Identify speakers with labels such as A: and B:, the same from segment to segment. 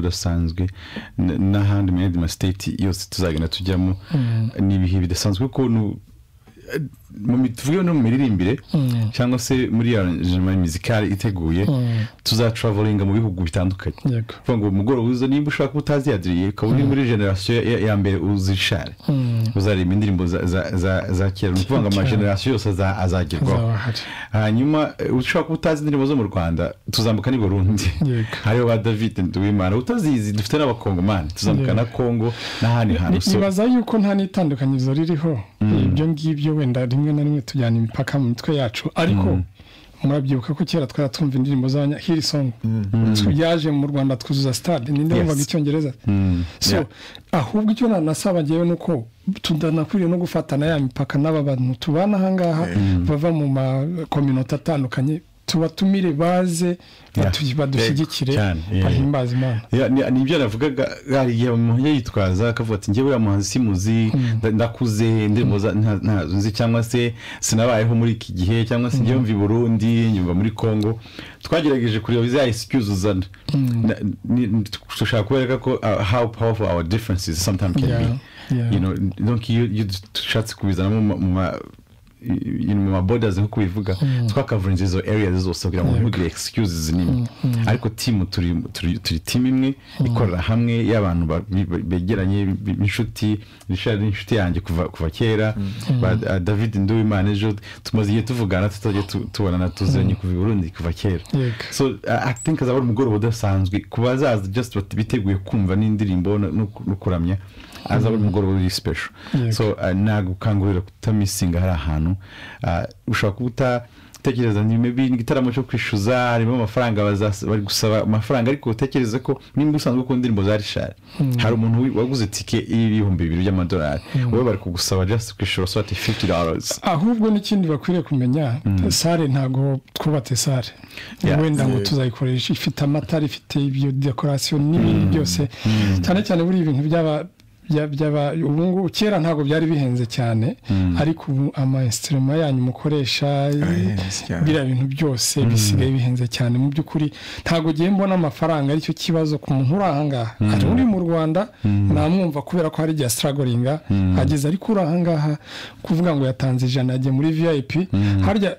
A: rudasanzwe n- n'ahandi mu yandi ma state yose tuzagenda tujyamo ni ibihe bidasanzwe kuko nu- eh, mu mi- tuvuge no mu miririmbire
B: Mm.
A: cyangwa se muri ya arrangement musicale iteguye tuzatravelinga mu bihugu bitandukanye
B: yego
A: kuvuga ngo umugoroba uza niba ushaka kuba utaziyadiriye ukaba uri muri generasiyo ya- ya- ya mbere uzishare uzareba indirimbo za- za- za- za kera ni ukuvuga ngo amagenerasiyo yose aza- azagerwaho
B: Azaba ahari.
A: hanyuma eh, ushobora kuba utazi indirimbo zo mu rwanda tuzambuka n'i burundi
B: Yego.
A: hariho ba david nduwimana utazizi dufite n'abakongomani tuzamuka na kongo n'ahandi hantu so
B: nibaza yuko nta n'itandukanyirizo ririho ibyo ngibyo wenda rimwe na rimwe tujyana imipaka mu mitwe yacu ariko murabyibuka ko kera twari twumva indirimbo z'abanyahirisomu yaje mu rwanda twuzuza stade ninde
A: Yes.
B: wumvaga icyongereza so
A: Yeah.
B: ahubwo icyo nanasaba ngewe ni uko tudanakwiriye no gufatana ya mipaka n'aba bantu tubana ahangaha bava mu makominota atandukanye tubatumire baze batu-
A: Yeah.
B: badushyigikire
A: Cyane, yeah.
B: bahimbaze imana
A: Ya, ni- ni ibyo navugaga hari igihe umuntu yitwaza akavuga ati njyewe uriya muhanzi simuzi nda- ndakuze indirimbo za- nta- ntazo nzi cyangwa se sinabayeho muri iki gihe cyangwa se njyewe mva i burundi nyumva muri congo twagerageje kureba za excuse uzana Na- ni- ni- dushaka kubereka ko uh, how powerful our differences sometimes can
B: Yeah,
A: be
B: yeah.
A: You know, donc iyo iyo dushatse kubizanamo mu ma- mu ma- i- i- mu mabodas nkuko bivuga twakavarinze izo areas zose kugira ngo ntugire excuses nimwe ariko timu turi turi- turi timu imwe ikorera hamwe y'abantu ba- bi- bi- begeranye bi- b'inshuti Richard ni inshuti yanjye kuva kuva kera ba- ah, David Nduwimana ejo tumaze igihe tuvugana tutagiye tu- tubonana tuziranye kuva i Burundi kuva kera
B: Yego.
A: so I I think azaba ari umugoroba udasanzwe ku bazaza just bat- biteguye kumva n'indirimbo no- no no kuramya azaba ari umugoroba uri special
B: Yego.
A: so uh, nagukangurira kutamisinga hari ahantu uh, ushobora kuba utatekereza ni maybe ni igitaramo cyo kwishyuza harimo amafaranga bazas- bari gusaba amafaranga ariko utekereze ko nimba usanzwe ukunda indirimbo za rishari hari umuntu wi- waguze tike y'ibihumbi bibiri by'amadolari wowe bari kugusaba just kwishyura so ati fifty dollars
B: ahubwo n'ikindi bakwiriye kumenya sare ntabwo twubatse sare
A: Yeah.
B: wenda ngo
C: Yeah.
B: tuzayikoresha ifite amatara ifite ibyo dekorasiyo n'ibindi byose cyane cyane buriya ibintu byaba bya- byaba ubu ngubu kera ntabwo byari bihenze cyane ariko ubu amayesitirima yanyu mukoresha
C: Arahenze cyane.
B: biriya bintu byose bisigaye bihenze cyane mu by'ukuri ntabwo ugiye mbona amafaranga aricyo kibazo ku muntu uri ahangaha hari uri mu rwanda namwumva kubera ko hari igihe asitaragoringa ageze ariko uri ahangaha kuvuga ngo yatanze ijana yagiye muri vip harya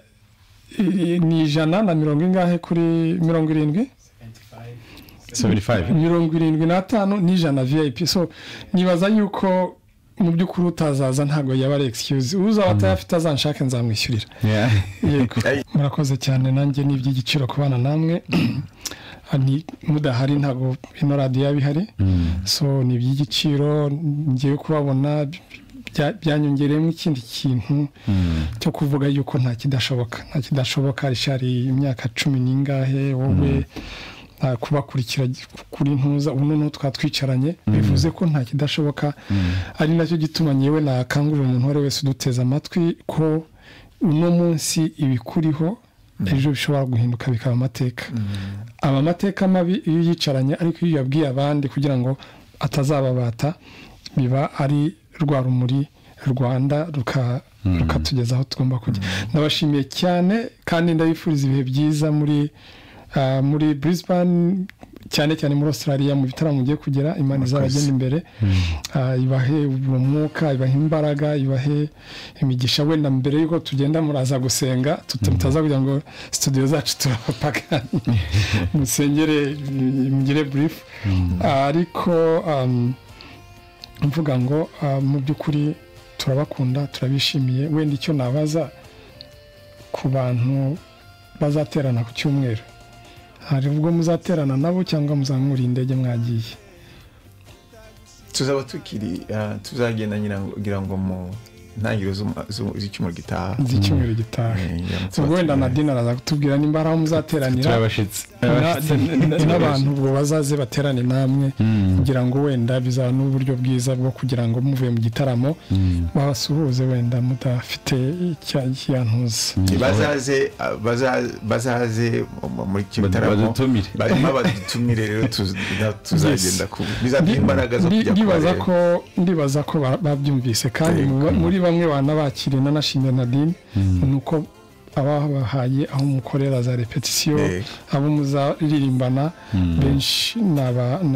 B: i- ni ijana na mirongo ingahe kuri mirongo irindwi
A: 75
B: mirongo irindwi n'atanu n'ijana vip so nibaza yuko mu by'ukuri utazaza ntabwo yaba ari excuse uzaba atayafite azanshake nzamwishyurira
A: yeah.
B: yego murakoze cyane nanjye ni iby'igiciro kubana namwe Ni- mudahari ntabwo ino radiyo yaba ihari so ni iby'igiciro ngiye kubabona bya- byanyongereyemo ikindi kintu cyo kuvuga yuko nta kidashoboka nta kidashoboka rishari imyaka cumi n'ingahe wowe nta kubakurikira kuri ntuza ubu noneho twatwicaranye bivuze ko nta kidashoboka ari nacyo gituma nyewe nakangurira umuntu uwo ari we wese uduteze amatwi ko uno munsi ibikuriho ejo bishobora guhinduka bikaba amateka aba amateka mabi iyo uyicaranye ariko iyo uyabwiye abandi kugira ngo atazababata biba ari rwa rumuri rwanda ruka- rukatugeza aho tugomba kujya ndabashimiye cyane kandi ndabifuriza ibihe byiza muri ah, muri Brisbane cyane cyane muri Australia mu bitaramo mugiye kugera imana izabagenda imbere Ah, ibahe uwo mwuka ibahe imbaraga ibahe imigisha wenda mbere yuko tugenda muraza gusenga tuta- mutaza kugira ngo studio zacu turabapagani musengere mm, mugire brief ariko um, mvuga ngo ah, mu by'ukuri turabakunda turabishimiye wenda icyo nabaza ku bantu bazaterana ku cyumweru hari ubwo muzaterana nabo cyangwa muzamura indege mwagiye
C: tuzaba tukiri ah, tuzagenda ngira ngo- ngira ngo mu ntangiriro z'uma- z'u- z'icyumweru gitaha
B: z'icyumweero gitaha
C: Eh, ngira ngo
B: ubwo
C: tuzaba
B: wenda na
C: tugiranye.
B: dina araza kutubwira nimba hari aho muzateranira
A: turi abashitsi
B: na- na- n'abantu ubwo bazaze baterane namwe kugira ngo wenda bizaba n'uburyo bwiza bwo kugira ngo muvuye mu gitaramo babasuhuze wenda mudafite icyantuza
C: bazaze ah, baza- bazaze mu- muri icyo gitaramo
A: badutumire
C: barimo badutumire rero tuz- na- tuzagenda ku bizaduha imbaraga zo
B: Ndi-
C: kujya
B: ndibaza
C: kubareba.
B: ko ndibaza ko ba- babyumvise kandi mu ba- muri bamwe banabakiriye nanashimye nadine ni uko abahaye aho mukorera za repetisiyo
C: Eh.
B: abo muzaririmbana benshi ni aba- ni